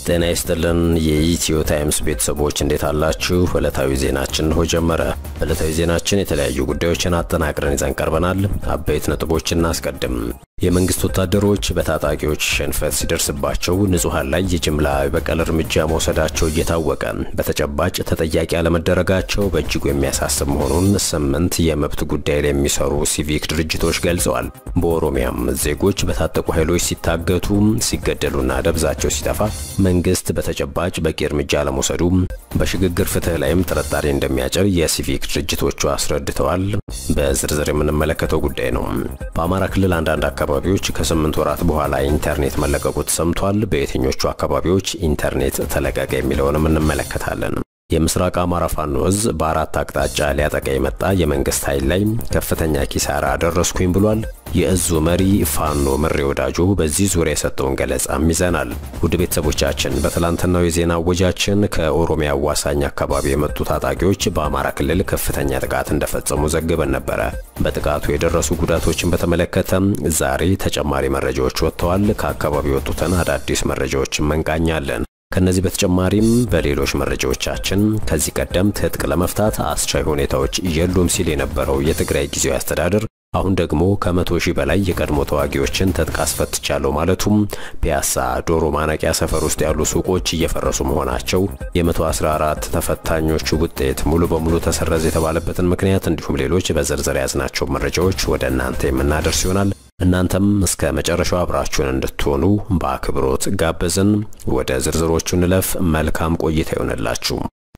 ጤና ይስጥልን የኢትዮ ታይምስ ቤተሰቦች እንዴት አላችሁ? ዕለታዊ ዜናችን እንሆ ጀመረ። በዕለታዊ ዜናችን የተለያዩ ጉዳዮችን አጠናቅረን ይዘን ቀርበናል። አበይት ነጥቦችን እናስቀድም። የመንግስት ወታደሮች በታጣቂዎች ሽንፈት ሲደርስባቸው ንጹሐን ላይ የጅምላ የበቀል እርምጃ መውሰዳቸው እየታወቀ በተጨባጭ ተጠያቂ አለመደረጋቸው በእጅጉ የሚያሳስብ መሆኑን ስምንት የመብት ጉዳይ ላይ የሚሰሩ ሲቪክ ድርጅቶች ገልጸዋል። በኦሮሚያም ዜጎች በታጠቁ ኃይሎች ሲታገቱ፣ ሲገደሉና ደብዛቸው ሲጠፋ መንግስት በተጨባጭ በቂ እርምጃ አለመውሰዱ በሽግግር ፍትህ ላይም ጥርጣሬ እንደሚያጭር የሲቪክ ድርጅቶቹ አስረድተዋል። በዝርዝር የምንመለከተው ጉዳይ ነው። በአማራ ክልል አንዳንድ አካባቢዎች ከስምንት ወራት በኋላ ኢንተርኔት መለቀቁ ተሰምቷል። በየትኞቹ አካባቢዎች ኢንተርኔት ተለቀቀ የሚለውንም እንመለከታለን። የምስራቅ አማራ ፋኖ እዝ በአራት አቅጣጫ ሊያጠቃ የመጣ የመንግስት ኃይል ላይ ከፍተኛ ኪሳራ አደረስኩኝ ብሏል። የእዙ መሪ ፋኖ ምሬ ወዳጆ በዚህ ዙሪያ የሰጠውን ገለጻም ይዘናል። ውድ ቤተሰቦቻችን በትላንትናው የዜና አወጃችን ከኦሮሚያ አዋሳኝ አካባቢ የመጡ ታጣቂዎች በአማራ ክልል ከፍተኛ ጥቃት እንደፈጸሙ ዘግበን ነበረ። በጥቃቱ የደረሱ ጉዳቶችን በተመለከተ ዛሬ ተጨማሪ መረጃዎች ወጥተዋል። ከአካባቢ የወጡትን አዳዲስ መረጃዎችን መንቃኛለን። ከነዚህ በተጨማሪም በሌሎች መረጃዎቻችን ከዚህ ቀደም ትጥቅ ለመፍታት አስቻይ ሁኔታዎች የሉም ሲል የነበረው የትግራይ ጊዜያዊ አስተዳደር አሁን ደግሞ ከመቶ ሺህ በላይ የቀድሞ ተዋጊዎችን ትጥቅ አስፈትቻለሁ ማለቱም፣ ፒያሳ ዶሮ ማነቂያ ሰፈር ውስጥ ያሉ ሱቆች እየፈረሱ መሆናቸው፣ የ114 ተፈታኞች ውጤት ሙሉ በሙሉ ተሰረዘ የተባለበትን ምክንያት እንዲሁም ሌሎች በዝርዝር የያዝናቸው መረጃዎች ወደ እናንተ የምናደርስ ይሆናል። እናንተም እስከ መጨረሻው አብራችሁን እንድትሆኑ በአክብሮት ጋበዝን። ወደ ዝርዝሮቹ እንለፍ። መልካም ቆይታ ይሆንላችሁ።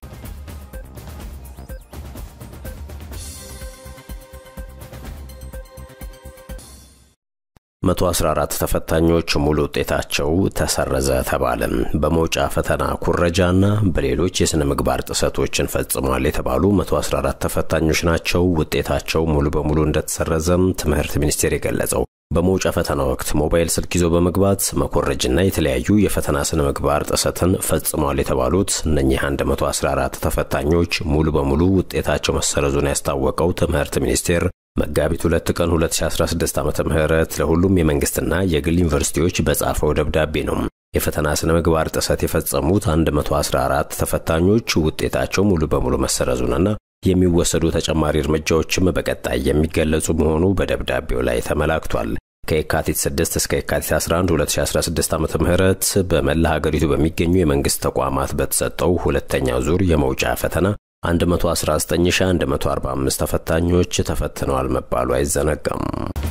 114 ተፈታኞች ሙሉ ውጤታቸው ተሰረዘ ተባለ። በመውጫ ፈተና ኩረጃና በሌሎች የሥነ ምግባር ጥሰቶችን ፈጽሟል የተባሉ 114 ተፈታኞች ናቸው ውጤታቸው ሙሉ በሙሉ እንደተሰረዘም ትምህርት ሚኒስቴር የገለጸው። በመውጫ ፈተና ወቅት ሞባይል ስልክ ይዞ በመግባት መኮረጅና የተለያዩ የፈተና ስነ ምግባር ጥሰትን ፈጽሟል የተባሉት እነኚህ 114 ተፈታኞች ሙሉ በሙሉ ውጤታቸው መሰረዙን ያስታወቀው ትምህርት ሚኒስቴር መጋቢት ሁለት ቀን 2016 ዓ ም ለሁሉም የመንግስትና የግል ዩኒቨርሲቲዎች በጻፈው ደብዳቤ ነው። የፈተና ስነ ምግባር ጥሰት የፈጸሙት 114 ተፈታኞች ውጤታቸው ሙሉ በሙሉ መሰረዙንና የሚወሰዱ ተጨማሪ እርምጃዎችም በቀጣይ የሚገለጹ መሆኑ በደብዳቤው ላይ ተመላክቷል። ከየካቲት 6 እስከ የካቲት 11 2016 ዓ.ም በመላ ሀገሪቱ በሚገኙ የመንግስት ተቋማት በተሰጠው ሁለተኛው ዙር የመውጫ ፈተና 119145 ተፈታኞች ተፈትነዋል መባሉ አይዘነጋም።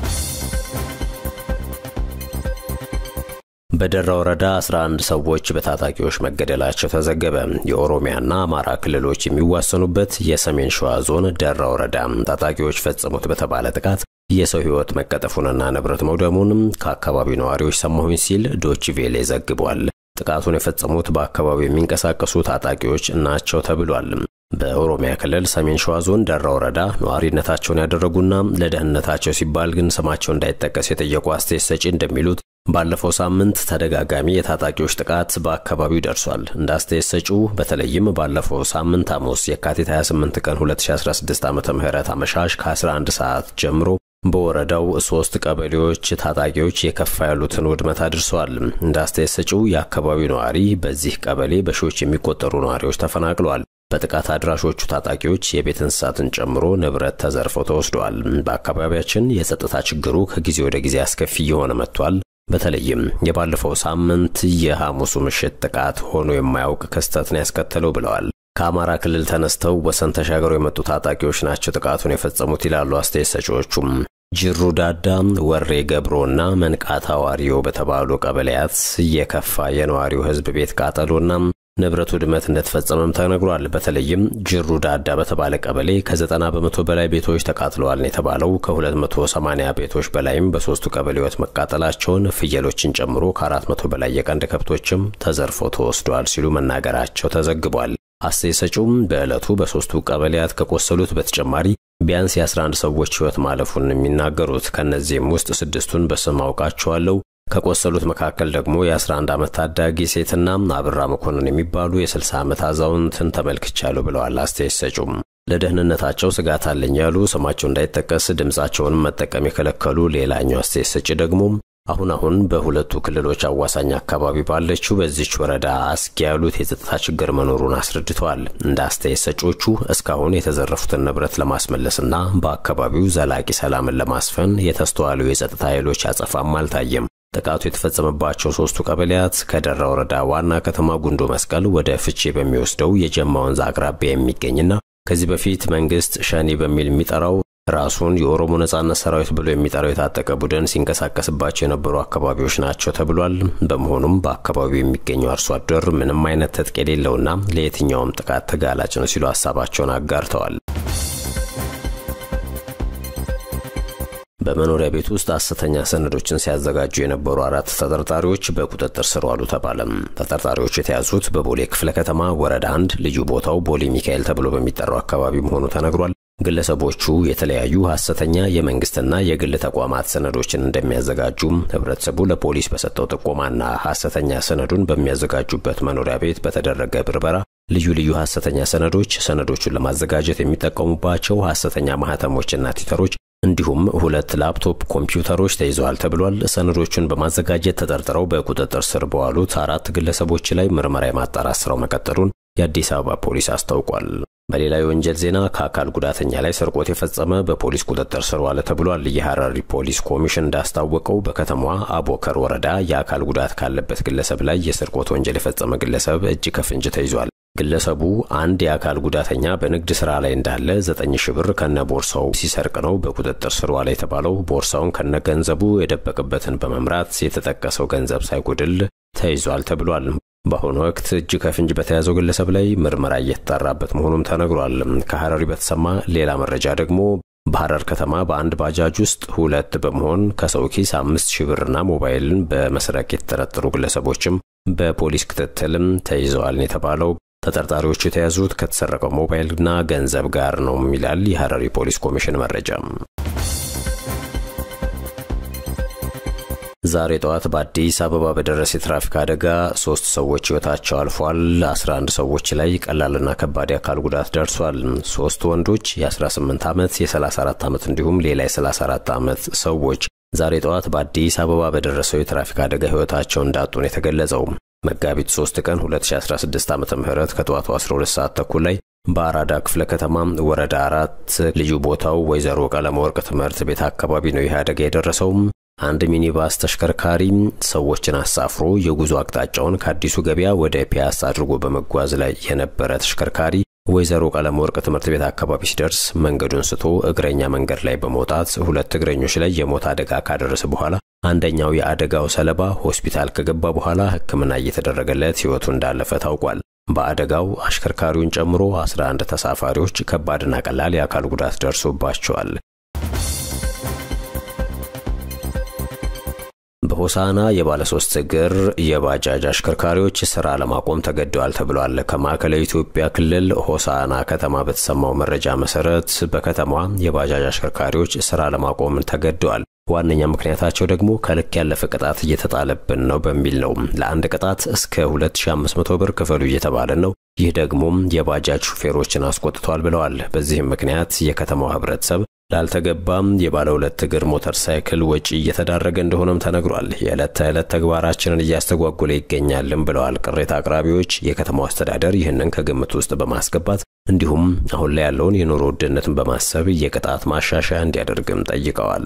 በደራ ወረዳ 11 ሰዎች በታጣቂዎች መገደላቸው ተዘገበ። የኦሮሚያና አማራ ክልሎች የሚዋሰኑበት የሰሜን ሸዋ ዞን ደራ ወረዳ ታጣቂዎች ፈጸሙት በተባለ ጥቃት የሰው ሕይወት መቀጠፉንና ንብረት መውደሙንም ከአካባቢው ነዋሪዎች ሰማሁኝ ሲል ዶችቬሌ ዘግቧል። ጥቃቱን የፈጸሙት በአካባቢው የሚንቀሳቀሱ ታጣቂዎች ናቸው ተብሏል። በኦሮሚያ ክልል ሰሜን ሸዋ ዞን ደራ ወረዳ ነዋሪነታቸውን ያደረጉና ለደህንነታቸው ሲባል ግን ስማቸው እንዳይጠቀስ የጠየቁ አስተያየት ሰጪ እንደሚሉት ባለፈው ሳምንት ተደጋጋሚ የታጣቂዎች ጥቃት በአካባቢው ደርሷል። እንደ አስተያየት ሰጪው በተለይም ባለፈው ሳምንት ሐሙስ የካቲት 28 ቀን 2016 ዓ ም አመሻሽ ከ11 ሰዓት ጀምሮ በወረዳው ሶስት ቀበሌዎች ታጣቂዎች የከፋ ያሉትን ውድመት አድርሰዋል። እንደ አስተያየት ሰጪው የአካባቢው ነዋሪ በዚህ ቀበሌ በሺዎች የሚቆጠሩ ነዋሪዎች ተፈናቅለዋል። በጥቃት አድራሾቹ ታጣቂዎች የቤት እንስሳትን ጨምሮ ንብረት ተዘርፈው ተወስደዋል። በአካባቢያችን የጸጥታ ችግሩ ከጊዜ ወደ ጊዜ አስከፊ እየሆነ መጥቷል። በተለይም የባለፈው ሳምንት የሐሙሱ ምሽት ጥቃት ሆኖ የማያውቅ ክስተትን ያስከተለው ብለዋል። ከአማራ ክልል ተነስተው ወሰን ተሻገሩ የመጡ ታጣቂዎች ናቸው ጥቃቱን የፈጸሙት ይላሉ አስተያየት ሰጪዎቹም። ጅሩ ዳዳ፣ ወሬ ገብሮና መንቃታ ዋሪዮ በተባሉ ቀበሌያት የከፋ የነዋሪው ሕዝብ ቤት ቃጠሎና ንብረት ውድመት እንደተፈጸመም ተነግሯል። በተለይም ጅሩ ዳዳ በተባለ ቀበሌ ከ90 በመቶ በላይ ቤቶች ተቃጥለዋል የተባለው ከ280 ቤቶች በላይም በሶስቱ ቀበሌዎች መቃጠላቸውን፣ ፍየሎችን ጨምሮ ከ400 በላይ የቀንድ ከብቶችም ተዘርፎ ተወስደዋል ሲሉ መናገራቸው ተዘግቧል። አስተያየት ሰጪውም በዕለቱ በሶስቱ ቀበሌያት ከቆሰሉት በተጨማሪ ቢያንስ የ11 ሰዎች ሕይወት ማለፉን የሚናገሩት ከእነዚህም ውስጥ ስድስቱን በስም አውቃቸዋለሁ ከቆሰሉት መካከል ደግሞ የ11 ዓመት ታዳጊ ሴትና አብራ መኮንን የሚባሉ የ60 ዓመት አዛውንትን ተመልክቻለሁ ብለዋል። አስተያየት ሰጪውም ለደህንነታቸው ስጋት አለኝ ያሉ ስማቸው እንዳይጠቀስ ድምፃቸውን መጠቀም የከለከሉ ሌላኛው አስተያየት ሰጪ ደግሞ አሁን አሁን በሁለቱ ክልሎች አዋሳኝ አካባቢ ባለችው በዚች ወረዳ አስጊ ያሉት የጸጥታ ችግር መኖሩን አስረድተዋል። እንደ አስተያየት ሰጪዎቹ እስካሁን የተዘረፉትን ንብረት ለማስመለስና በአካባቢው ዘላቂ ሰላምን ለማስፈን የተስተዋሉ የጸጥታ ኃይሎች አጸፋም አልታየም። ጥቃቱ የተፈጸመባቸው ሶስቱ ቀበሌያት ከደራ ወረዳ ዋና ከተማ ጉንዶ መስቀል ወደ ፍቼ በሚወስደው የጀማ ወንዝ አቅራቢያ የሚገኝና ከዚህ በፊት መንግስት ሸኔ በሚል የሚጠራው ራሱን የኦሮሞ ነጻነት ሰራዊት ብሎ የሚጠራው የታጠቀ ቡድን ሲንቀሳቀስባቸው የነበሩ አካባቢዎች ናቸው ተብሏል። በመሆኑም በአካባቢው የሚገኘው አርሶ አደር ምንም አይነት ትጥቅ የሌለውና ለየትኛውም ጥቃት ተጋላጭ ነው ሲሉ ሀሳባቸውን አጋርተዋል። በመኖሪያ ቤት ውስጥ ሐሰተኛ ሰነዶችን ሲያዘጋጁ የነበሩ አራት ተጠርጣሪዎች በቁጥጥር ስር ዋሉ ተባለ። ተጠርጣሪዎቹ የተያዙት በቦሌ ክፍለ ከተማ ወረዳ አንድ ልዩ ቦታው ቦሌ ሚካኤል ተብሎ በሚጠራው አካባቢ መሆኑ ተነግሯል። ግለሰቦቹ የተለያዩ ሐሰተኛ የመንግስትና የግል ተቋማት ሰነዶችን እንደሚያዘጋጁም ህብረተሰቡ ለፖሊስ በሰጠው ጥቆማና ሐሰተኛ ሰነዱን በሚያዘጋጁበት መኖሪያ ቤት በተደረገ ብርበራ ልዩ ልዩ ሐሰተኛ ሰነዶች፣ ሰነዶቹን ለማዘጋጀት የሚጠቀሙባቸው ሐሰተኛ ማህተሞችና ቲተሮች እንዲሁም ሁለት ላፕቶፕ ኮምፒውተሮች ተይዘዋል ተብሏል። ሰነዶቹን በማዘጋጀት ተጠርጥረው በቁጥጥር ስር በዋሉት አራት ግለሰቦች ላይ ምርመራ የማጣራት ስራው መቀጠሉን የአዲስ አበባ ፖሊስ አስታውቋል። በሌላ የወንጀል ዜና ከአካል ጉዳተኛ ላይ ስርቆት የፈጸመ በፖሊስ ቁጥጥር ስር ዋለ ተብሏል። የሐረሪ ፖሊስ ኮሚሽን እንዳስታወቀው በከተማዋ አቦከር ወረዳ የአካል ጉዳት ካለበት ግለሰብ ላይ የስርቆት ወንጀል የፈጸመ ግለሰብ እጅ ከፍንጅ ተይዟል። ግለሰቡ አንድ የአካል ጉዳተኛ በንግድ ስራ ላይ እንዳለ ዘጠኝ ሺህ ብር ከነ ቦርሳው ሲሰርቅ ነው በቁጥጥር ስር ዋለ የተባለው። ቦርሳውን ከነ ገንዘቡ የደበቅበትን በመምራት የተጠቀሰው ገንዘብ ሳይጎድል ተይዟል ተብሏል። በአሁኑ ወቅት እጅ ከፍንጅ በተያዘው ግለሰብ ላይ ምርመራ እየተጣራበት መሆኑም ተነግሯል። ከሐረሪ በተሰማ ሌላ መረጃ ደግሞ በሐረር ከተማ በአንድ ባጃጅ ውስጥ ሁለት በመሆን ከሰው ኪስ አምስት ሺህ ብርና ሞባይልን በመስረቅ የተጠረጠሩ ግለሰቦችም በፖሊስ ክትትልም ተይዘዋል የተባለው ተጠርጣሪዎቹ የተያዙት ከተሰረቀው ሞባይልና ገንዘብ ጋር ነው ይላል የሐረሪ ፖሊስ ኮሚሽን መረጃ። ዛሬ ጠዋት በአዲስ አበባ በደረሰ የትራፊክ አደጋ ሶስት ሰዎች ሕይወታቸው አልፏል። 11 ሰዎች ላይ ቀላልና ከባድ የአካል ጉዳት ደርሷል። ሶስት ወንዶች የ18 ዓመት፣ የ34 ዓመት እንዲሁም ሌላ የ34 ዓመት ሰዎች ዛሬ ጠዋት በአዲስ አበባ በደረሰው የትራፊክ አደጋ ሕይወታቸው እንዳጡን የተገለጸው መጋቢት 3 ቀን 2016 ዓ ም ከጠዋቱ 12 ሰዓት ተኩል ላይ በአራዳ ክፍለ ከተማ ወረዳ አራት ልዩ ቦታው ወይዘሮ ቀለመወርቅ ትምህርት ቤት አካባቢ ነው ይህ አደጋ የደረሰው። አንድ ሚኒባስ ተሽከርካሪ ሰዎችን አሳፍሮ የጉዞ አቅጣጫውን ከአዲሱ ገበያ ወደ ፒያሳ አድርጎ በመጓዝ ላይ የነበረ ተሽከርካሪ ወይዘሮ ቀለመወርቅ ትምህርት ቤት አካባቢ ሲደርስ መንገዱን ስቶ እግረኛ መንገድ ላይ በመውጣት ሁለት እግረኞች ላይ የሞት አደጋ ካደረሰ በኋላ አንደኛው የአደጋው ሰለባ ሆስፒታል ከገባ በኋላ ሕክምና እየተደረገለት ሕይወቱ እንዳለፈ ታውቋል። በአደጋው አሽከርካሪውን ጨምሮ 11 ተሳፋሪዎች ከባድና ቀላል የአካል ጉዳት ደርሶባቸዋል። በሆሳና የባለ ሶስት እግር የባጃጅ አሽከርካሪዎች ስራ ለማቆም ተገደዋል ተብሏል። ከማዕከላዊ ኢትዮጵያ ክልል ሆሳና ከተማ በተሰማው መረጃ መሰረት በከተማዋ የባጃጅ አሽከርካሪዎች ስራ ለማቆም ተገደዋል። ዋነኛ ምክንያታቸው ደግሞ ከልክ ያለፈ ቅጣት እየተጣለብን ነው በሚል ነው። ለአንድ ቅጣት እስከ 2500 ብር ክፈሉ እየተባለ ነው። ይህ ደግሞ የባጃጅ ሹፌሮችን አስቆጥቷል ብለዋል። በዚህም ምክንያት የከተማው ህብረተሰብ ላልተገባም የባለ ሁለት እግር ሞተር ሳይክል ወጪ እየተዳረገ እንደሆነም ተነግሯል። የዕለት ተዕለት ተግባራችንን እያስተጓጎለ ይገኛልም ብለዋል ቅሬታ አቅራቢዎች። የከተማው አስተዳደር ይህንን ከግምት ውስጥ በማስገባት እንዲሁም አሁን ላይ ያለውን የኑሮ ውድነትን በማሰብ የቅጣት ማሻሻያ እንዲያደርግም ጠይቀዋል።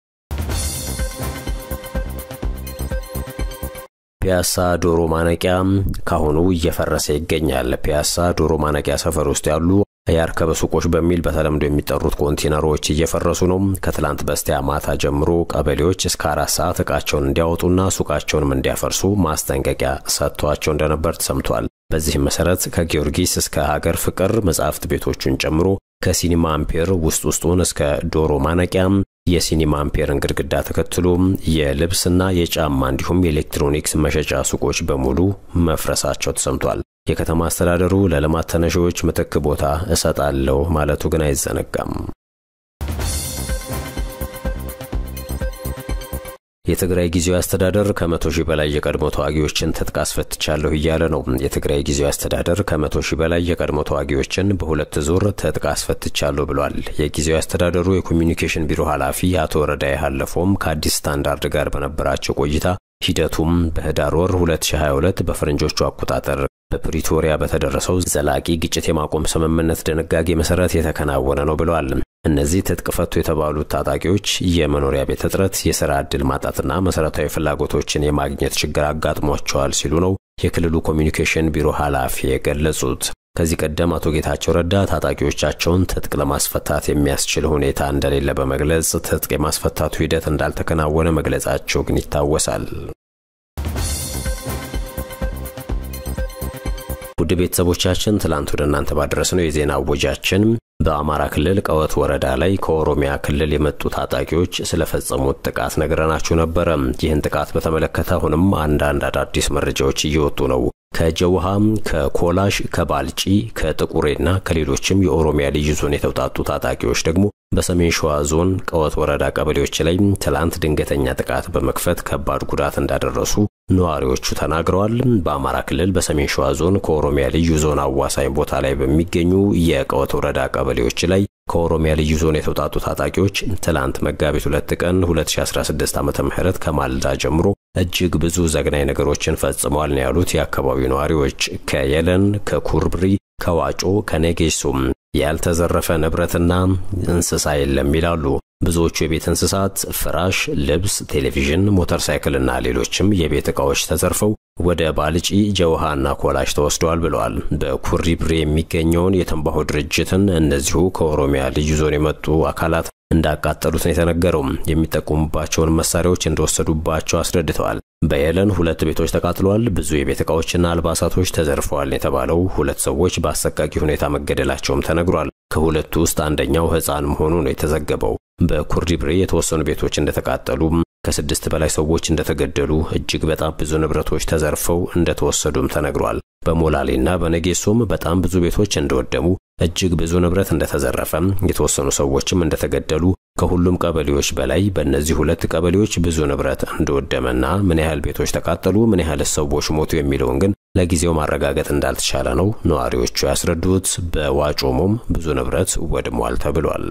ፒያሳ ዶሮ ማነቂያ ካሁኑ እየፈረሰ ይገኛል። ፒያሳ ዶሮ ማነቂያ ሰፈር ውስጥ ያሉ የአርከበ ሱቆች በሚል በተለምዶ የሚጠሩት ኮንቴነሮች እየፈረሱ ነው። ከትላንት በስቲያ ማታ ጀምሮ ቀበሌዎች እስከ አራት ሰዓት እቃቸውን እንዲያወጡና ሱቃቸውንም እንዲያፈርሱ ማስጠንቀቂያ ሰጥቷቸው እንደነበር ተሰምቷል። በዚህም መሰረት ከጊዮርጊስ እስከ ሀገር ፍቅር መጻሕፍት ቤቶቹን ጨምሮ ከሲኒማ አምፔር ውስጥ ውስጡን እስከ ዶሮ ማነቂያ የሲኒማ አምፔርን ግድግዳ ተከትሎ የልብስና የጫማ እንዲሁም የኤሌክትሮኒክስ መሸጫ ሱቆች በሙሉ መፍረሳቸው ተሰምቷል። የከተማ አስተዳደሩ ለልማት ተነሺዎች ምትክ ቦታ እሰጣለሁ ማለቱ ግን አይዘነጋም። የትግራይ ጊዜያዊ አስተዳደር ከመቶ ሺህ በላይ የቀድሞ ተዋጊዎችን ትጥቅ አስፈትቻለሁ እያለ ነው። የትግራይ ጊዜያዊ አስተዳደር ከመቶ ሺህ በላይ የቀድሞ ተዋጊዎችን በሁለት ዙር ትጥቅ አስፈትቻለሁ ብሏል። የጊዜያዊ አስተዳደሩ የኮሚኒኬሽን ቢሮ ኃላፊ አቶ ረዳይ ሀለፎም ከአዲስ ስታንዳርድ ጋር በነበራቸው ቆይታ ሂደቱም በህዳር ወር 2022 በፈረንጆቹ አቆጣጠር በፕሪቶሪያ በተደረሰው ዘላቂ ግጭት የማቆም ስምምነት ድንጋጌ መሰረት የተከናወነ ነው ብለዋል። እነዚህ ትጥቅ ፈቱ የተባሉት ታጣቂዎች የመኖሪያ ቤት እጥረት፣ የሥራ ዕድል ማጣትና መሠረታዊ ፍላጎቶችን የማግኘት ችግር አጋጥሟቸዋል ሲሉ ነው የክልሉ ኮሚኒኬሽን ቢሮ ኃላፊ የገለጹት። ከዚህ ቀደም አቶ ጌታቸው ረዳ ታጣቂዎቻቸውን ትጥቅ ለማስፈታት የሚያስችል ሁኔታ እንደሌለ በመግለጽ ትጥቅ የማስፈታቱ ሂደት እንዳልተከናወነ መግለጻቸው ግን ይታወሳል። ውድ ቤተሰቦቻችን ትላንት ወደ እናንተ ባደረስነው የዜና እወጃችን በአማራ ክልል ቀወት ወረዳ ላይ ከኦሮሚያ ክልል የመጡ ታጣቂዎች ስለፈጸሙት ጥቃት ነግረናችሁ ነበረ። ይህን ጥቃት በተመለከተ አሁንም አንዳንድ አዳዲስ መረጃዎች እየወጡ ነው። ከጀውሃም፣ ከኮላሽ፣ ከባልጪ፣ ከጥቁሬና ከሌሎችም የኦሮሚያ ልዩ ዞን የተውጣጡ ታጣቂዎች ደግሞ በሰሜን ሸዋ ዞን ቀወት ወረዳ ቀበሌዎች ላይ ትላንት ድንገተኛ ጥቃት በመክፈት ከባድ ጉዳት እንዳደረሱ ነዋሪዎቹ ተናግረዋል። በአማራ ክልል በሰሜን ሸዋ ዞን ከኦሮሚያ ልዩ ዞን አዋሳኝ ቦታ ላይ በሚገኙ የቀወት ወረዳ ቀበሌዎች ላይ ከኦሮሚያ ልዩ ዞን የተውጣጡ ታጣቂዎች ትላንት መጋቢት ሁለት ቀን 2016 ዓ ም ከማልዳ ጀምሮ እጅግ ብዙ ዘግናኝ ነገሮችን ፈጽመዋል ነው ያሉት የአካባቢው ነዋሪዎች። ከየለን፣ ከኩርብሪ፣ ከዋጮ፣ ከኔጌሶም ያልተዘረፈ ንብረትና እንስሳ የለም ይላሉ። ብዙዎቹ የቤት እንስሳት ፍራሽ፣ ልብስ፣ ቴሌቪዥን፣ ሞተር ሳይክልና ሌሎችም የቤት ዕቃዎች ተዘርፈው ወደ ባልጪ ጀውሃና ኮላሽ ተወስደዋል ብለዋል። በኩሪብሪ የሚገኘውን የትንባሆ ድርጅትን እነዚሁ ከኦሮሚያ ልዩ ዞን የመጡ አካላት እንዳቃጠሉት ነው የተነገረው። የሚጠቀሙባቸውን መሳሪያዎች እንደወሰዱባቸው አስረድተዋል። በየለን ሁለት ቤቶች ተቃጥለዋል። ብዙ የቤት ዕቃዎችና አልባሳቶች ተዘርፈዋል የተባለው ሁለት ሰዎች በአሰቃቂ ሁኔታ መገደላቸውም ተነግሯል። ከሁለቱ ውስጥ አንደኛው ሕፃን መሆኑ ነው የተዘገበው። በኩሪብሬ የተወሰኑ ቤቶች እንደተቃጠሉ፣ ከስድስት በላይ ሰዎች እንደተገደሉ፣ እጅግ በጣም ብዙ ንብረቶች ተዘርፈው እንደተወሰዱም ተነግሯል። በሞላሌና በነጌሶም በጣም ብዙ ቤቶች እንደወደሙ፣ እጅግ ብዙ ንብረት እንደተዘረፈ፣ የተወሰኑ ሰዎችም እንደተገደሉ ከሁሉም ቀበሌዎች በላይ በእነዚህ ሁለት ቀበሌዎች ብዙ ንብረት እንደወደመና ምን ያህል ቤቶች ተቃጠሉ፣ ምን ያህል ሰዎች ሞቱ የሚለውን ግን ለጊዜው ማረጋገጥ እንዳልተቻለ ነው ነዋሪዎቹ ያስረዱት። በዋጮሞም ብዙ ንብረት ወድሟል ተብሏል።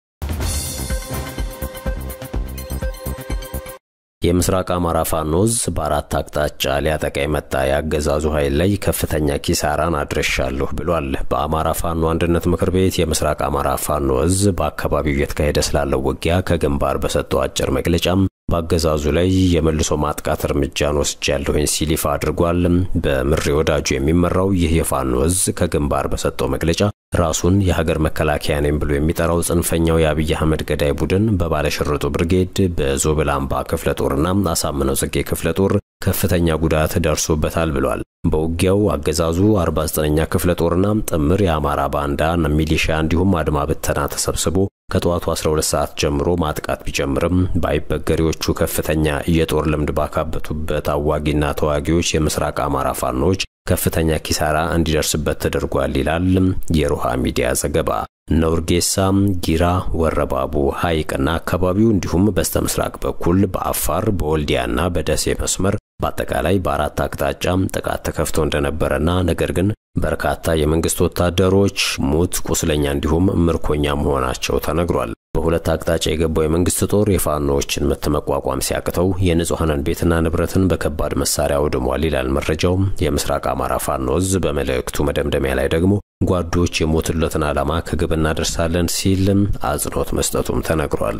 የምስራቅ አማራ ፋኖዝ በአራት አቅጣጫ ሊያጠቃ የመጣ የአገዛዙ ኃይል ላይ ከፍተኛ ኪሳራን አድርሻለሁ ብሏል። በአማራ ፋኖ አንድነት ምክር ቤት የምስራቅ አማራ ፋኖ እዝ በአካባቢው እየተካሄደ ስላለው ውጊያ ከግንባር በሰጠው አጭር መግለጫም በአገዛዙ ላይ የመልሶ ማጥቃት እርምጃን ወስጃለሁኝ ሲል ይፋ አድርጓል። በምሬ ወዳጁ የሚመራው ይህ የፋኖ እዝ ከግንባር በሰጠው መግለጫ ራሱን የሀገር መከላከያ ነኝ ብሎ የሚጠራው ጽንፈኛው የአብይ አህመድ ገዳይ ቡድን በባለሽርጡ ብርጌድ በዞብል አምባ ክፍለ ጦርና አሳምነው ጽጌ ክፍለ ጦር ከፍተኛ ጉዳት ደርሶበታል ብሏል። በውጊያው አገዛዙ 49ኛ ክፍለ ጦርና ጥምር የአማራ ባንዳ ሚሊሻ እንዲሁም አድማ ብተና ተሰብስቦ ከጠዋቱ 12 ሰዓት ጀምሮ ማጥቃት ቢጀምርም በአይበገሬዎቹ ከፍተኛ የጦር ልምድ ባካበቱበት አዋጊና ተዋጊዎች የምስራቅ አማራ ፋኖች ከፍተኛ ኪሳራ እንዲደርስበት ተደርጓል ይላል የሮሃ ሚዲያ ዘገባ። ነውርጌሳ፣ ጊራ፣ ወረባቡ፣ ሐይቅና አካባቢው እንዲሁም በስተ ምስራቅ በኩል በአፋር በወልዲያና በደሴ መስመር በአጠቃላይ በአራት አቅጣጫ ጥቃት ተከፍቶ እንደነበረና ነገር ግን በርካታ የመንግስት ወታደሮች ሙት፣ ቁስለኛ እንዲሁም ምርኮኛ መሆናቸው ተነግሯል። በሁለት አቅጣጫ የገባው የመንግስት ጦር የፋኖዎችን ምት መቋቋም ሲያቅተው የንጹሐንን ቤትና ንብረትን በከባድ መሳሪያ አውድሟል ይላል መረጃው። የምስራቅ አማራ ፋኖ እዝ በመልእክቱ መደምደሚያ ላይ ደግሞ ጓዶች የሞቱለትን ዓላማ ከግብ እናደርሳለን ሲልም አጽንኦት መስጠቱም ተነግሯል።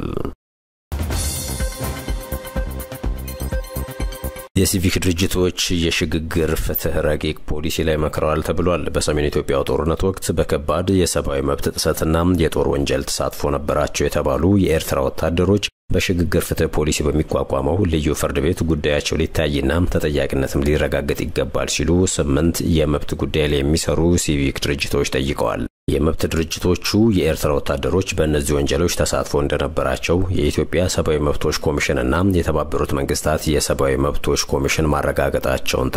የሲቪክ ድርጅቶች የሽግግር ፍትህ ረቂቅ ፖሊሲ ላይ መክረዋል ተብሏል። በሰሜን ኢትዮጵያው ጦርነት ወቅት በከባድ የሰብአዊ መብት ጥሰትና የጦር ወንጀል ተሳትፎ ነበራቸው የተባሉ የኤርትራ ወታደሮች በሽግግር ፍትህ ፖሊሲ በሚቋቋመው ልዩ ፍርድ ቤት ጉዳያቸው ሊታይና ተጠያቂነትም ሊረጋገጥ ይገባል ሲሉ ስምንት የመብት ጉዳይ ላይ የሚሰሩ ሲቪክ ድርጅቶች ጠይቀዋል። የመብት ድርጅቶቹ የኤርትራ ወታደሮች በእነዚህ ወንጀሎች ተሳትፎ እንደነበራቸው የኢትዮጵያ ሰብአዊ መብቶች ኮሚሽንና የተባበሩት መንግስታት የሰብአዊ መብቶች ኮሚሽን ማረጋገጣቸውን ጠቅሰው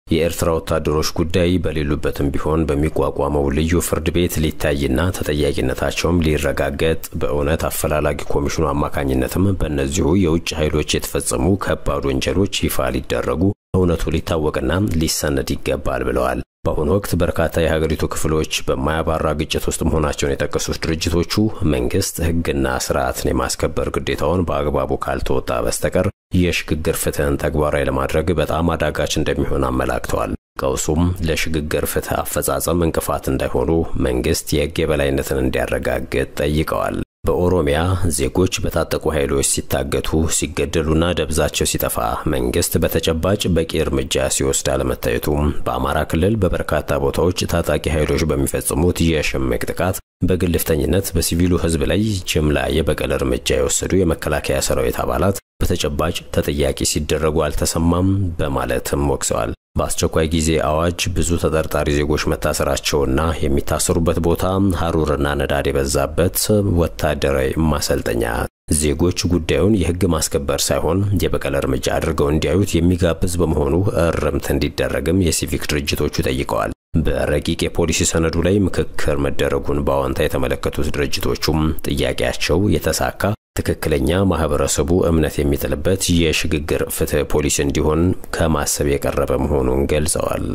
የኤርትራ ወታደሮች ጉዳይ በሌሉበትም ቢሆን በሚቋቋመው ልዩ ፍርድ ቤት ሊታይና ተጠያቂነታቸውም ሊረጋገጥ በእውነት አፈላላጊ ኮሚሽኑ አማካኝነትም በእነዚሁ የውጭ ኃይሎች የተፈጸሙ ከባድ ወንጀሎች ይፋ ሊደረጉ እውነቱ ሊታወቅና ሊሰነድ ይገባል ብለዋል። በአሁኑ ወቅት በርካታ የሀገሪቱ ክፍሎች በማያባራ ግጭት ውስጥ መሆናቸውን የጠቀሱት ድርጅቶቹ መንግስት ሕግና ስርዓትን የማስከበር ግዴታውን በአግባቡ ካልተወጣ በስተቀር የሽግግር ፍትህን ተግባራዊ ለማድረግ በጣም አዳጋች እንደሚሆን አመላክተዋል። ቀውሱም ለሽግግር ፍትህ አፈጻጸም እንቅፋት እንዳይሆኑ መንግስት የሕግ የበላይነትን እንዲያረጋግጥ ጠይቀዋል። በኦሮሚያ ዜጎች በታጠቁ ኃይሎች ሲታገቱ፣ ሲገደሉና ደብዛቸው ሲጠፋ መንግስት በተጨባጭ በቂ እርምጃ ሲወስድ አለመታየቱ፣ በአማራ ክልል በበርካታ ቦታዎች ታጣቂ ኃይሎች በሚፈጽሙት የሽምቅ ጥቃት በግልፍተኝነት በሲቪሉ ህዝብ ላይ ጅምላ የበቀል እርምጃ የወሰዱ የመከላከያ ሰራዊት አባላት በተጨባጭ ተጠያቂ ሲደረጉ አልተሰማም በማለትም ወቅሰዋል። በአስቸኳይ ጊዜ አዋጅ ብዙ ተጠርጣሪ ዜጎች መታሰራቸውና የሚታሰሩበት ቦታ ሐሩርና ነዳድ የበዛበት ወታደራዊ ማሰልጠኛ ዜጎች ጉዳዩን የህግ ማስከበር ሳይሆን የበቀል እርምጃ አድርገው እንዲያዩት የሚጋብዝ በመሆኑ እርምት እንዲደረግም የሲቪክ ድርጅቶቹ ጠይቀዋል። በረቂቅ የፖሊሲ ሰነዱ ላይ ምክክር መደረጉን በአዎንታ የተመለከቱት ድርጅቶቹም ጥያቄያቸው የተሳካ ትክክለኛ ማህበረሰቡ እምነት የሚጥልበት የሽግግር ፍትህ ፖሊሲ እንዲሆን ከማሰብ የቀረበ መሆኑን ገልጸዋል።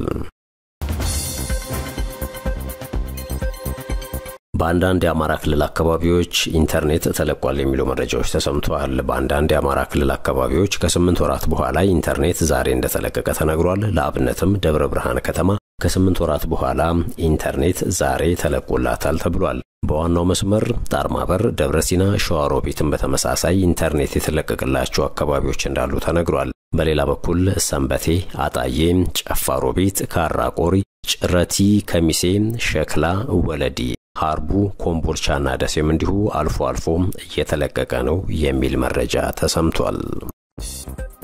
በአንዳንድ የአማራ ክልል አካባቢዎች ኢንተርኔት ተለቋል የሚሉ መረጃዎች ተሰምተዋል። በአንዳንድ የአማራ ክልል አካባቢዎች ከስምንት ወራት በኋላ ኢንተርኔት ዛሬ እንደተለቀቀ ተነግሯል። ለአብነትም ደብረ ብርሃን ከተማ ከስምንት ወራት በኋላ ኢንተርኔት ዛሬ ተለቆላታል ተብሏል። በዋናው መስመር ጣርማበር፣ ደብረ ሲና፣ ሸዋሮቢትም በተመሳሳይ ኢንተርኔት የተለቀቀላቸው አካባቢዎች እንዳሉ ተነግሯል። በሌላ በኩል ሰንበቴ፣ አጣዬ፣ ጨፋሮቢት፣ ካራቆሪ፣ ጭረቲ፣ ከሚሴ፣ ሸክላ፣ ወለዲ ሀርቡ ኮምቦልቻና ደሴም እንዲሁ አልፎ አልፎ እየተለቀቀ ነው የሚል መረጃ ተሰምቷል።